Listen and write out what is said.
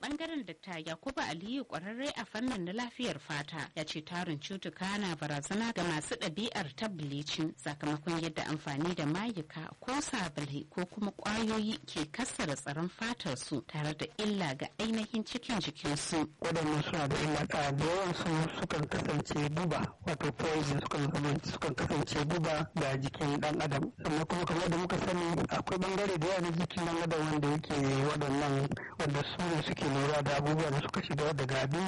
bangaren Dr. Yakubu Aliyu kwararre a fannin na lafiyar fata ya ce tarin cutuka na barazana ga masu ɗabi'ar ta bleaching sakamakon yadda amfani da mayuka ko sabulai ko kuma ƙwayoyi ke kassara tsaron fatar su tare da illa ga ainihin cikin jikinsu. Waɗannan suna da illa da yawan su sukan kasance guba wato poison sukan zama sukan kasance guba ga jikin ɗan adam sannan kuma kamar da muka sani akwai bangare da yawa na jikin ɗan adam wanda yake waɗannan wanda su ne suke lura da abubuwa da suka shiga daga abinci